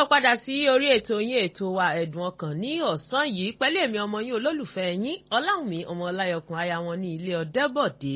padà sí orí ètò yín ètò wa ẹ̀dùn ọkàn ní ọ̀sán yìí pẹ̀lú èmi ọmọ yín olólùfẹ́ yín ọláwùmí ọmọ ọláyọkùn aya wọn ní ilé ọ̀dẹ́bọ̀dé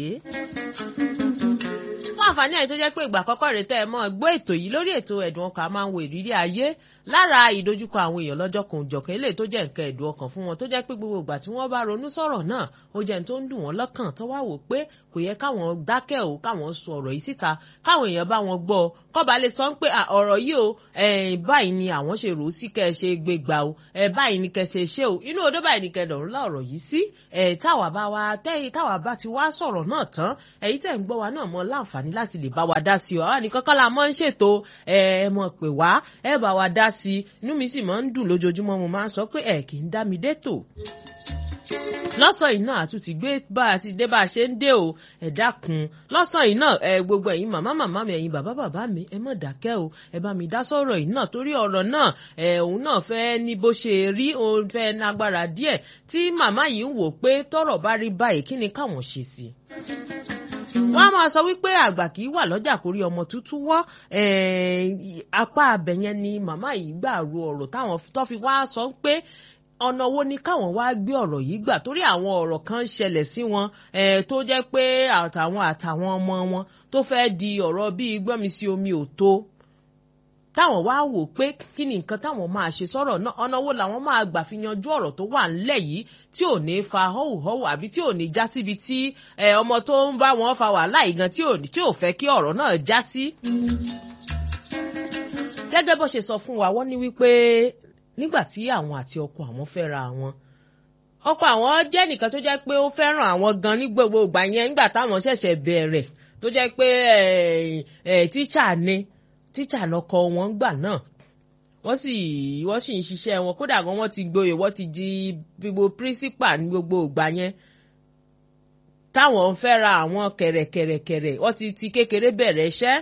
fún àǹfààní àyè tó jẹ́ pé ìgbà àkọ́kọ́ rẹ̀ tẹ́ ẹ mọ́ gbọ́ ètò yìí lórí ètò ẹ̀dùn ọkàn a máa ń wo ìrírí ayé lára ìdojúkọ àwọn èèyàn lọ́jọ́ kan òjọ̀kan eléyìí tó jẹ́ nǹkan ẹ̀dùn ọkàn fún wọn tó jẹ́ pé gbogbo ìgbà tí wọ́n bá ronú sọ̀rọ̀ náà ó jẹ́ ní tó ń dùn wọ́n lọ́kàn tó wá wò pé kò yẹ káwọn dákẹ́ o káwọn sọ ọ̀rọ̀ yìí síta káwọn èèyàn bá wọn gbọ́ kọ́ba lè sọ pé ọ̀rọ̀ yìí o báyìí ni àwọn ṣe rò ó sí kẹ́ ẹ ṣe gbé gbà o báyìí ni kẹ́ ẹ ṣe ṣe o inú odó báyìí ni kẹ́ ẹ dọ̀rùn láọ̀rọ̀ yìí sí táwa bá wa tẹ́yìn táwa bá ti wá sọ̀rọ̀ náà tán ẹ̀yin tẹ̀ ń gbọ́ wa náà mọ láǹfààní láti lè bá wa dá sí o àwa nìkan kọ́ la mọ́ ń ṣètò ẹ mọ̀ pé wá ẹ bá wa dá sí inú mi sì máa ń dùn lójoojúmọ́ mo máa ń sọ pé ẹ kì í dá mi dé tò lọ́sàn yìí náà àtúntì gbé bá a ti dé bá a ṣe ń dé o ẹ dákun lọ́sàn yìí náà ẹ gbogbo ẹ̀yin màmá màmá mi ẹ̀yin bàbá bàbá mi ẹ má dákẹ́ o ẹ bá mi dá sọ̀rọ̀ yìí náà torí ọ̀rọ̀ náà ẹ òun náà fẹ́ ní bó ṣe rí òun fẹ́ nágbára díẹ̀ tí màmá yìí ń wò pé tọ́rọ̀ bá rí báyìí kí ni káwọn ṣe sí wọ́n á máa sọ wípé àgbà kì í wà lọ́jà kórí ọmọ tuntun wọ́ apá abẹ̀yẹn ni màmá yìí gbà ro ọ̀rọ̀ táwọn tó fi wá sọ pé ọ̀nà wo ni káwọn wá gbé ọ̀rọ̀ yìí gbà torí àwọn ọ̀rọ̀ kan ń ṣẹlẹ̀ sí wọn tó jẹ́ pé àtàwọn àtàwọn ọmọ wọn tó fẹ́ di ọ̀rọ̀ bíi gbọ́mi sí omi ò tó táwọn wá wò pé kí ni nǹkan táwọn máa ṣe sọ̀rọ̀ náà ọ̀nà wo làwọn máa gbà fi yanjú ọ̀rọ̀ tó wà ńlẹ̀ yìí tí ò ní fa họ́wùhọ́wù àbí tí ò ní já síbi tí ọmọ tó ń bá wọn fa wàhálà ìgan tí ò fẹ́ kí ọ̀rọ̀ náà já sí. gẹ́gẹ́ bó ṣe sọ fún wa wọ́n ní wípé nígbà tí àwọn àti ọkọ àwọn fẹ́ra àwọn ọkọ àwọn jẹ́ nìkan tó jẹ́ pé ó fẹ́ràn àwọn gan ní gbogbo ìgbà yẹn nígbà táwọn ṣẹ̀ṣẹ̀ bẹ̀rẹ̀ tó jẹ́ pé tíṣà ni tíṣà lọkọ wọn gbà náà wọ́n sì wọ́n sì ń ṣiṣẹ́ wọn kódà gan wọ́n ti gboyè wọ́n ti di gbogbo pírísípà ní gbogbo ìgbà yẹn táwọn fẹ́ra àwọn kẹ̀rẹ̀kẹ̀rẹ̀kẹ̀rẹ̀ wọ́n ti ti kékeré bẹ̀rẹ̀ iṣẹ́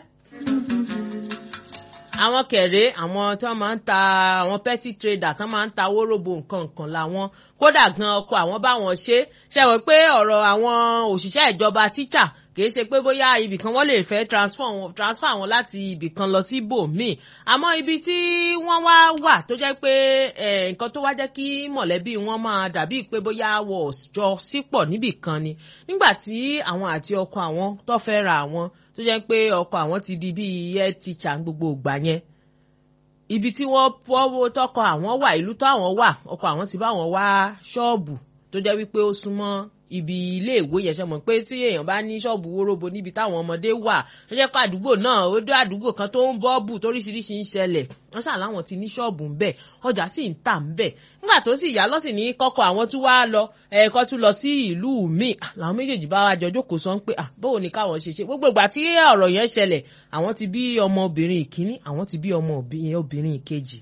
àwọn kẹ̀rẹ́ àwọn tí wọ́n máa ń ta àwọn petty trader tí wọ́n máa ń ta wóróbo nǹkan nǹkan làwọn kódà gan ọkọ àwọn báwọn ṣe ṣe wọ́n pé ọ̀rọ̀ àwọn òṣìṣẹ́ ìjọba tíṣà kì í ṣe pé bóyá ibìkan wọ́n lè fẹ́ transfer wọn transfer wọn láti ibìkan lọ sí ibòmíì àmọ́ ibi tí wọ́n wá wà tó jẹ́ pé nǹkan tó wá jẹ́ kí mọ̀lẹ́bí wọn máa dàbí pé bóyá wọ́n jọ sípọ̀ níbìkan ni nígbà tí àwọn àti ọkọ àwọn tó fẹ́ ra àwọn tó jẹ́ pé ọkọ àwọn ti di bíi head teacher gbogbo ìgbà yẹn ibi tí wọ́n pọ́wọ́ tọkọ àwọn wà ìlú tó àwọn wà ọkọ àwọn ti bá wọn wá ṣọ́ọ̀bù tó jẹ́ wípé ó súnmọ́ ibi ilé ìwé yẹn ṣe mọ̀ pé tí èèyàn bá ní ṣọ́ọ̀bù wóróbo níbi táwọn ọmọdé wà tó jẹ́ pé àdúgbò náà ó dé àdúgbò kan tó ń bọ́ọ̀bù toríṣiríṣi ń ṣẹlẹ̀ wọ́n ṣà láwọn ti ní ṣọ́ọ̀bù ń bẹ̀ ọjà sì ń tà ń bẹ̀ nígbà tó sì yá lọ́sìn ní kọ́kọ́ àwọn tún wá lọ ẹ̀ẹ́kọ́ tún lọ sí ìlú míì làwọn méjèèjì bá wá jọ jókòó sọ pé báwo ni káwọn ṣe ṣe gbogbo ìgbà tí ọ̀rọ̀ yẹn ṣẹlẹ̀ àwọn ti bí ọmọbìnrin ìkíní àwọn ti bí ọmọ obìnrin ìkejì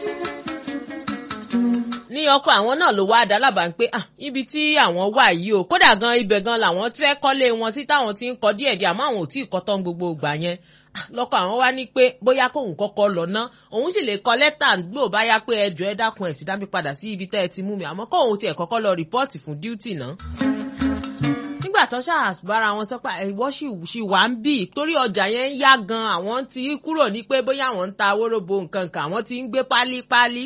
ní ọkọ àwọn náà ló wá dá lábàá pé ibi tí àwọn wà yìí o kódà gan ibẹ̀ gan làwọn fẹ́ kọ́lé wọn sí táwọn ti ń kọ́ díẹ̀ díẹ̀ àmọ́ àwọn ò tí ì kọ́ tán gbogbo ìgbà yẹn lọ́kọ̀ àwọn wá ní pé bóyá kóun kọ́kọ́ lọ ná òun sì lè kọ lẹ́tà gbò bá yá pé ẹjọ́ ẹ dákun ẹ̀ sì dá mi padà sí ibi tẹ́ ẹ ti mú mi àmọ́ kóun tiẹ̀ kọ́kọ́ lọ rìpọ́ọ̀tì fún díútì náà nígbà tó ṣàbára wọn sọ pé ìwọ sì wà ń bì torí ọjà yẹn ń yá gan àwọn ti kúrò ní pé bóyá àwọn ń ta wóróbo nǹkan kan àwọn ti ń gbé pálípálí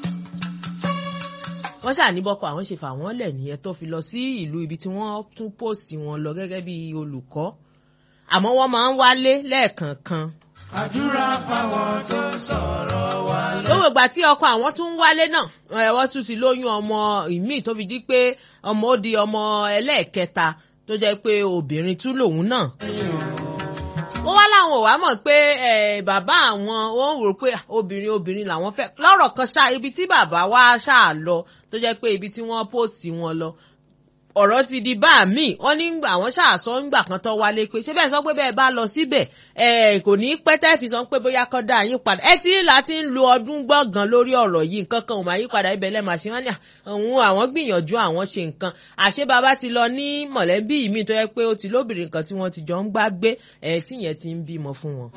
wọ́n ṣàníbọ̀kọ̀ àwọn ṣe fà wọ́n lẹ̀ nìyẹn tó fi lọ sí ìlú ibi tí wọ́n tún pòsì wọn lọ gẹ́gẹ́ bí olùkọ́ àmọ́ wọ́n máa ń wálé lẹ́ẹ̀kọ̀ọ̀kan. àdúrà fáwọn tó sọ̀rọ̀ wa lọ. lówó ìgbà tí ọkọ àwọn tún ń wálé náà ẹ̀wọ́n tún ti lóyún ọmọ ìmíì tó fi di pé ọmọ ó di ọmọ ẹlẹ́ẹ̀kẹta tó jẹ́ pé obìnrin tún lòun náà wọ́n wá láwọn ò wá mọ̀ pé bàbá àwọn wọ́n rò pé obìnrin obìnrin làwọn fẹ́ lọ́rọ̀ kan ṣá ibi tí bàbá wa ṣáà lọ tó jẹ́ pé ibi tí wọ́n pòsì wọn lọ ọ̀rọ̀ ti di bá mi wọ́n ní àwọn ṣàṣọ ńgbà kan tó wálé pé ṣé bẹ́ẹ̀ sọ pé bẹ́ẹ̀ bá lọ síbẹ̀ ẹ kò ní pẹ́ tẹ́ fi sọ pé bóyá kọ́ dá yín padà ẹ ti là ti ń lo ọdún gbọ̀ngàn lórí ọ̀rọ̀ yìí nǹkan kan ò máa yí padà ibẹ̀ lẹ́ẹ̀ máa ṣe wọ́n ní àwọn àwọn gbìyànjú àwọn ṣe nǹkan àṣé bàbá ti lọ ní mọ̀lẹ́bí mi tó yẹ pé ó ti lóbìnrin kan tí wọ́n ti jọ ń gbá gbé ẹ tí yẹn ti ń bímọ fún wọn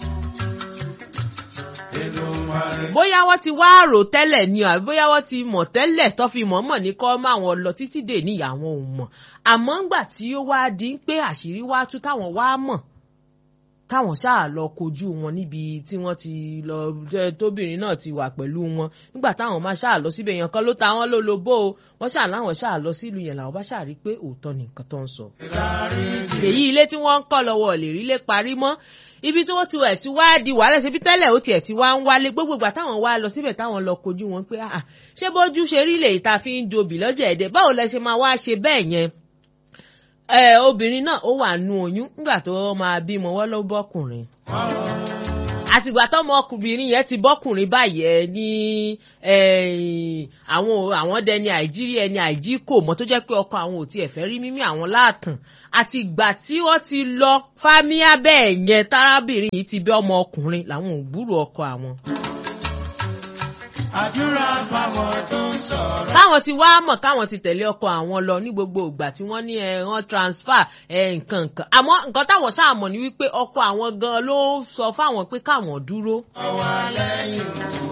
bóyá wọ́n ti wá rò tẹ́lẹ̀ ni àbí bóyá wọ́n ti mọ̀ tẹ́lẹ̀ tó fi mọ̀ọ́mọ̀ ní kọ́ máa wọn lọ títí dè ní àwọn ò mọ̀ àmọ́ ńgbà tí ó wá di pé àṣírí wá tú táwọn wá mọ̀ káwọn ṣáà lọ kojú wọn níbi tí wọ́n ti lọ tóbìnrin náà ti wà pẹ̀lú wọn nígbà táwọn máa ṣáà lọ síbẹ̀ yẹn kan ló ta wọ́n lólobó o wọ́n ṣáà láwọn ṣáà lọ sílùú yẹn làwọn bá ṣáà rí pé òótọ́ ni nǹkan tó ń sọ. èyí ilé tí wọ́n ń kọ́ lọ́wọ́ lè rí lé parí mọ́ ibi tí wọ́n ti wẹ̀ ti wá di wàhálà ṣe bí tẹ́lẹ̀ ó tiẹ̀ ti wá ń wálé gbogbo ìgbà táwọn wá lọ síbẹ̀ táwọn lọ kojú wọn pé ṣé bójú ṣe rí lè ta fi ń jobì lọ́jọ́ ẹ̀dẹ̀ báwo lẹ ṣe máa wá ṣe bẹ́ẹ̀ yẹn ẹ obìnrin náà ó wà nú oyún nígbà tó máa bímọ wọ́n ló bọ́kùnrin àtìgbà tọmọ ọkùnrin yẹn ti bọ́kùnrin báyìí ẹ ní àwọn àwọn dẹni àìjírí ẹni àìjí kò mọ tó jẹ́ pé ọkọ àwọn ò tiẹ̀ fẹ́ rí mímí àwọn láàtàn àti ìgbà tí wọ́n ti lọ fámíà bẹ́ẹ̀ yẹn tárábìnrin yìí ti bí ọmọ ọkùnrin làwọn ò gbúrò ọkọ àwọn àdúrà fáwọn tó ń sọ̀rọ̀. káwọn ti wá mọ̀ káwọn ti tẹ̀lé ọkọ àwọn lọ ní gbogbo ìgbà tí wọ́n ní ẹ̀ràn transfer nǹkan nǹkan àmọ́ nǹkan táwọn ṣáà mọ̀ ní wípé ọkọ àwọn gan ló sọ fáwọn pé káwọn dúró. ọwọ́ lẹ́yìn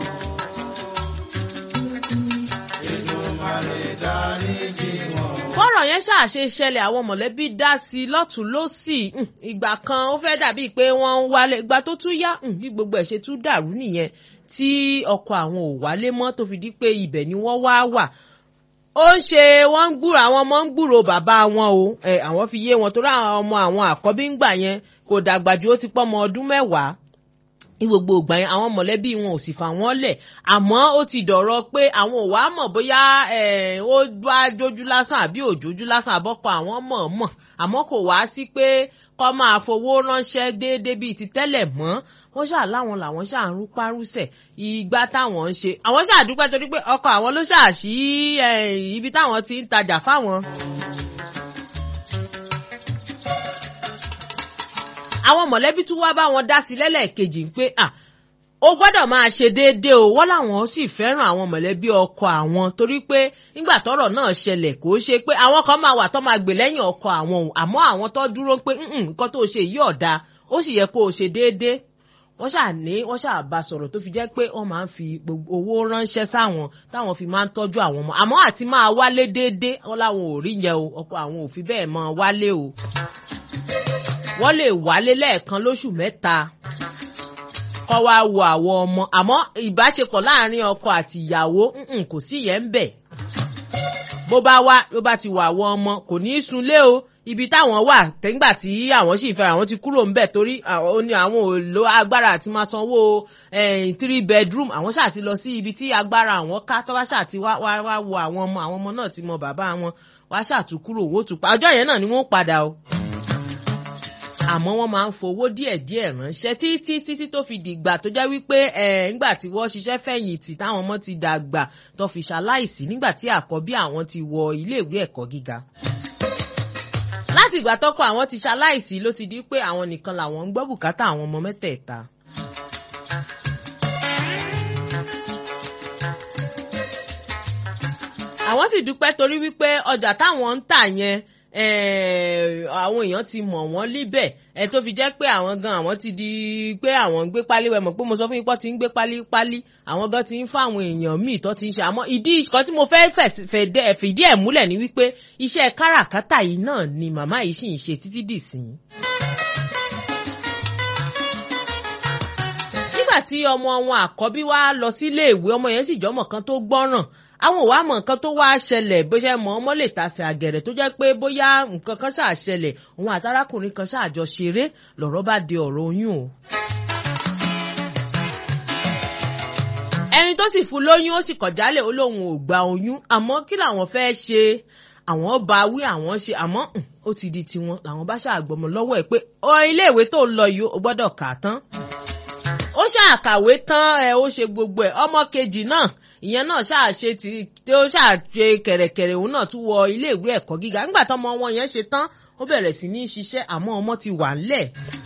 Èdùmàrè dáríjì wọn. bọ́rọ̀ yẹn ṣàṣe ṣẹlẹ̀ àwọn mọ̀lẹ́bí dá sí i lọ́tún lọ́sì ìgbà kan ó fẹ́ dàbí pé wọ́n ń wálé ìgbà tó tún yá bí gbogbo ẹ̀ ṣe tún dàrú nìyẹn tí ọkọ àwọn ò wálé mọ́ tó fi di pé ibẹ̀ ni wọ́n wá wà ó ń ṣe wọ́n ń gbúrò àwọn ọmọ ń gbúrò bàbá wọn o ẹ àwọn fi yé wọn torí àwọn ọmọ àwọn àkọ́bí ń gbà yẹn kò dàgbà ju ó ti pọ́ ọmọ ọdún mẹ́wàá ní gbogbo ìgbà yẹn àwọn mọ̀lẹ́bí wọn ò sì fà wọ́n lẹ̀ àmọ́ ó ti dọ̀rọ̀ pé àwọn ò wá mọ̀ bóyá ó bá jójú lásán àbí òjójú lásán àbọ́kọ àwọn mọ̀ mọ̀ àmọ́ kò wá sí pé kọ́ máa fowó ránṣẹ́ déédéé bíi ti tẹ́lẹ̀ mọ́ wọ́n ṣáà láwọn làwọn ṣáà ń rúpárúsẹ̀ ìgbà táwọn ń ṣe àwọn ṣáà dúpẹ́ torí pé ọkọ àwọn ló ṣáà sí ibi táwọn ti ń tajà fáwọn. àwọn mọ̀lẹ́bí tún wá bá wọn dá sí lẹ́lẹ́kejì pé ó gbọ́dọ̀ máa ṣe déédéé o wọ́n làwọn sì fẹ́ràn àwọn mọ̀lẹ́bí ọkọ àwọn torí pé nígbà tọ́rọ̀ náà ṣẹlẹ̀ kò ṣe pé àwọn kan máa wà tó máa gbè lẹ́yìn ọkọ àwọn o àmọ́ àwọn tó dúró pé nǹkan tó ṣe yìí ọ̀dà ó sì yẹ kó o ṣe déédéé wọ́n ṣáà ní wọ́n ṣáà bá sọ̀rọ̀ tó fi jẹ́ pé wọ́n máa ń fi gbogbo owó ránṣẹ́ sáwọn táwọn fi máa ń tọ́jú àwọn ọmọ àmọ́ àti máa wálé déédéé wọ́n láwọn ò rí yẹn o ọkọ àwọn ò fi bẹ́ẹ̀ máa wálé o wọ́n lè wálé lẹ́ẹ̀kan lóṣù mẹ́ta kọ́ wá wo àwọn ọmọ àmọ́ ìbáṣepọ̀ láàrin ọkọ àti ìyàwó kò sí yẹn ń bẹ̀ bó bá wá ló bá ti wà àwọn ọmọ kò ní í sunlé o ibi táwọn wà tẹ́gbà tí àwọn sì fẹ́ràn àwọn ti kúrò ńbẹ̀ torí àwọn ò lo agbára àti máa sanwó three bedroom àwọn ṣáà ti lọ sí ibi tí agbára àwọn ká tó bá ṣáà ti wá wá wá wo àwọn ọmọ àwọn ọmọ náà ti mọ bàbá wọn wá ṣáà tún kúrò owó tún pa ọjọ́ yẹn náà ni wọ́n padà o àmọ́ wọ́n máa ń fowó díẹ̀díẹ̀ ránṣẹ́ títí títí tó fi dìgbà tó jẹ́ wípé ẹ̀ ńgbà tí wọ́n ṣiṣẹ́ fẹ̀yìntì táwọn ọmọ ti dàgbà tó fi ṣaláìsí nígbà tí àkọ́bí àwọn ti wọ iléèwé ẹ̀kọ́ gíga láti ìgbà tọ́kọ àwọn ti ṣaláìsí ló ti di pé àwọn nìkan làwọn ń gbọ́ bùkátà àwọn ọmọ mẹ́tẹ̀ẹ̀ta. àwọn sì dúpẹ́ torí wípé ọjà táwọn ń tà yẹn àwọn èèyàn ti mọ̀ wọ́n líbẹ̀ ẹ tó fi jẹ́ pé àwọn gan àwọn ti di pé àwọn ń gbé pálí wẹ̀ mọ̀ pé mo sọ fún yín pọ́ ti ń gbé pálí pálí àwọn gan ti ń fún àwọn èèyàn míì tó ti ń ṣe àmọ́ ìdí ìkan tí mo fẹ́ fìdí ẹ̀ múlẹ̀ ni wípé iṣẹ́ káràkátà yìí náà ni màmá yìí sì ń ṣe títí dìsín. nígbà tí ọmọ wọn àkọ́bí wá lọ sílé ìwé ọmọ yẹn sì jọmọ kan tó gbọ́ràn àwọn òwà mọ̀ nǹkan tó wá ṣẹlẹ̀ bó ṣe mọ̀ ọmọ lè tasẹ̀ àgẹ̀rẹ̀ tó jẹ́ pé bóyá nǹkan kan ṣáà ṣẹlẹ̀ òun àtàrákùnrin kan ṣáà jọ ṣeré lọ̀rọ̀ bá di ọ̀rọ̀ oyún o. ẹni tó sì fún lóyún ó sì kọ̀ jálẹ̀ ó lóun ò gba oyún àmọ́ kí làwọn fẹ́ ṣe àwọn bá wí àwọn ṣe àmọ́ ó ti di tiwọn làwọn bá ṣàgbọmọ lọ́wọ́ ẹ̀ pé ọ iléèwé tó ń lọ yìí ó gbọ́dọ̀ kà á tán ó ṣàkàwé tán ẹ ó ṣe gbogbo ẹ ọmọ kejì náà ìyẹn náà ṣàṣe tí tí ó ṣàṣe kẹ̀rẹ̀kẹ̀rẹ̀ òun náà tún wọ iléèwé ẹ̀kọ́ gíga nígbà tọ́mọ wọn yẹn ṣe tán ó bẹ̀rẹ̀ sí ní ṣiṣẹ́ àmọ́ ọmọ ti wà ńlẹ̀.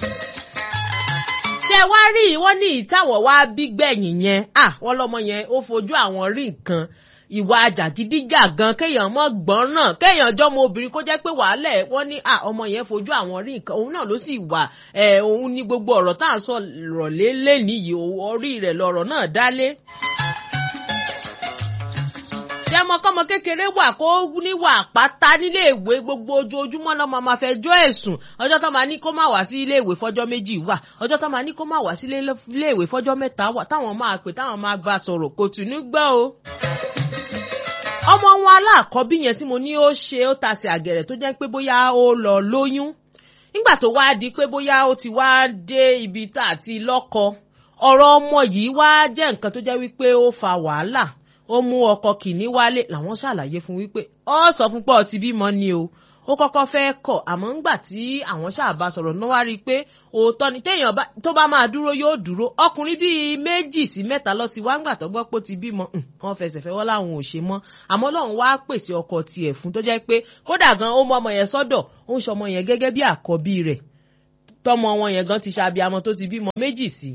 ṣé wá rí wọ́n ní ìtàwọ̀ wá bí gbẹ̀yìn yẹn à wọ́n lọ́mọ yẹn ó fojú àwọn rí nǹkan ìwà jàgídíjàgan kéèyàn mọ́ gbọ́n náà kéèyàn jọmọ obìnrin kó jẹ́ pé wàhálẹ̀ wọ́n ní à ọmọ yẹn fojú àwọn rí nǹkan òun náà ló sì wà ẹ̀ òun ní gbogbo ọ̀rọ̀ tá à ń sọ rọ̀lé lẹ́nìí yìí orí rẹ̀ lọ̀rọ̀ náà dálé ṣé ọmọ kékeré wà kó níwà pátá nílé ìwé gbogbo ojoojúmọ́ lọ́mọ máa fẹ́ jọ́ ẹ̀sùn ọjọ́ tó máa ní kó má wá sí ilé ìwé fọ́jọ́ méjì wà ọjọ́ tó máa ní kó má wá sí ilé ìwé fọ́jọ́ mẹ́ta wà táwọn máa pè táwọn máa gba sọ̀rọ̀ kò tún ní gbọ́ o ọmọ wọn aláàkọ́bí yẹn tí mo ní ó ṣe ó tasẹ̀ àgẹ̀rẹ̀ tó jẹ́ pé bóyá ó lọ lóyún nígbà tó wá di pé bóyá ó ti wá dé ibi tá àti lọ́kọ ọ̀rọ̀ ọmọ yìí wá jẹ́ nǹkan tó jẹ́ wípé ó fa wàhálà ó mú ọkọ kìíní wálé làwọn ṣàlàyé fún wípé ọ sọ fún pé ó ti bímọ ni o ó kọ́kọ́ fẹ́ kọ̀ àmọ́ ńgbà tí àwọn ṣàbá sọ̀rọ̀ náà wá rí i pé òótọ́ ni téèyàn tó bá máa dúró yóò dúró ọkùnrin bíi méjì sí mẹ́ta lọ ti wá ńgbà tó gbọ́ pé ó ti bímọ wọn fẹsẹ̀ fẹ́ wọ́n láwọn ò ṣe mọ́ àmọ́ lọ́run wá pèsè ọkọ tiẹ̀ fún tó jẹ́ pé kódà gan ó mú ọmọ yẹn sọ́dọ̀ ó ń ṣọmọ yẹn gẹ́gẹ́ bí àkọ́bí rẹ̀ tọmọ wọn yẹn gan ti ṣàbíamọ tó ti bímọ méjì sí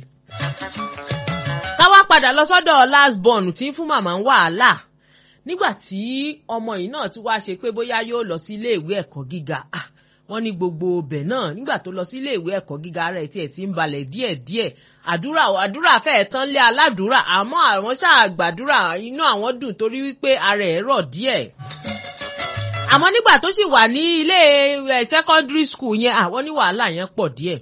táwa padà lọ sọ́dọ̀ last born tí ń fún màmá ń wàhálà nígbà tí ọmọ yìí náà tún wáá ṣe pé bóyá yóò lọ sí iléèwé ẹ̀kọ́ gíga wọ́n ní gbogbo ọbẹ̀ náà nígbà tó lọ sí iléèwé ẹ̀kọ́ gíga rẹ̀ tiẹ̀ ti ń balẹ̀ díẹ̀díẹ̀ àdúrà àdúrà fẹ́ẹ̀ tán lé aládùúrà àmọ́ àwọn ṣáà gbàdúrà inú àwọn dùn torí wípé ara ẹ̀ rọ̀ díẹ̀ àmọ́ nígbà tó sì wà ní ilé secondary school yẹn àwọn ní wàhálà yẹn pọ̀ díẹ̀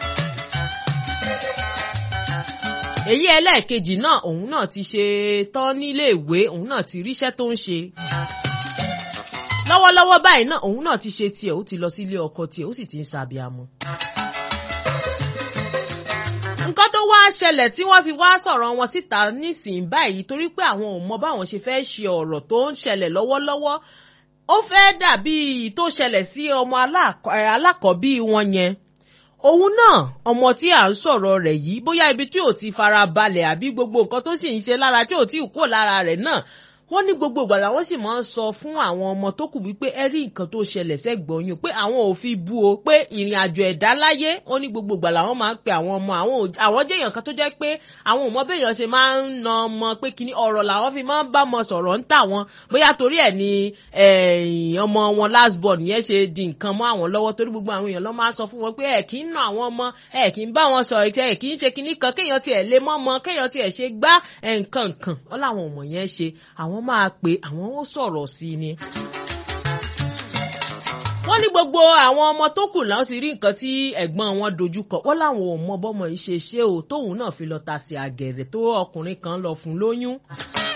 èyí ẹlẹ́ẹ̀kejì náà òun náà ti ṣe tán níléèwé òun náà ti ríṣẹ́ tó ń ṣe lọ́wọ́lọ́wọ́ báyìí náà òun náà ti ṣe tiẹ̀ ó ti lọ sílé ọkọ tiẹ̀ ó sì ti ń ṣàbíamọ. nǹkan tó wá ṣẹlẹ̀ tí wọ́n fi wá sọ̀rọ̀ wọn síta nísìnyí báyìí torí pé àwọn ò mọ báwọn ṣe fẹ́ ṣe ọ̀rọ̀ tó ń ṣẹlẹ̀ lọ́wọ́lọ́wọ́ ó fẹ́ dàbí tó ṣẹlẹ̀ sí ọmọ alákọ̀ọ́bí wọn yẹn òun náà ọmọ tí à ń sọ̀rọ̀ rẹ̀ yìí bóyá ibi tí ò ti fara balẹ̀ àbí gbogbo nǹkan tó sì ń ṣe lára tí ò tí ì kó lára rẹ̀ náà wọ́n ní gbogbo ìgbà làwọn sì máa ń sọ fún àwọn ọmọ tó kù wípé ẹ rí nǹkan tó ṣẹlẹ̀ sẹ́gbọ̀n yín pé àwọn ò fi bú o pé ìrìn àjò ẹ̀dá láyé wọ́n ní gbogbo ìgbà làwọn máa ń pe àwọn ọmọ àwọn jẹ́ èèyàn kan tó jẹ́ pé àwọn ò mọ béèyàn ṣe máa ń na ọmọ pé kíní ọ̀rọ̀ làwọn fi máa ń bá ọmọ sọ̀rọ̀ ń tà wọ́n bóyá torí ẹ̀ ni ọmọ wọn last born yẹn ṣe di nǹkan mọ́ àwọn lọ́wọ́ torí gbogbo àwọn èèyàn lọ́ máa sọ fún wọn pé ẹ̀ kì í na àwọn ọmọ ẹ̀ kì í bá wọn sọ̀rọ̀ ẹ̀ kì í ṣe kíní kan kéèyàn tiẹ̀ lé mọ́ ọmọ kéèyàn tiẹ̀ ṣe gbá nǹkan nǹkan wọ́n láwọn ọmọ yẹn ṣe àwọn máa pè àwọn ó sọ̀rọ̀ sí i ni wọ́n ní gbogbo àwọn ọmọ tó kù náà sì rí nǹkan tí ẹ̀gbọ́n wọn dojúkọ wọ́n láwọn ò mọ bọ́mọ yìí ṣe ṣé o tóun náà fi lọ ta sí àgẹ̀rẹ̀ tó ọkùnrin kan lọ fún lóyún.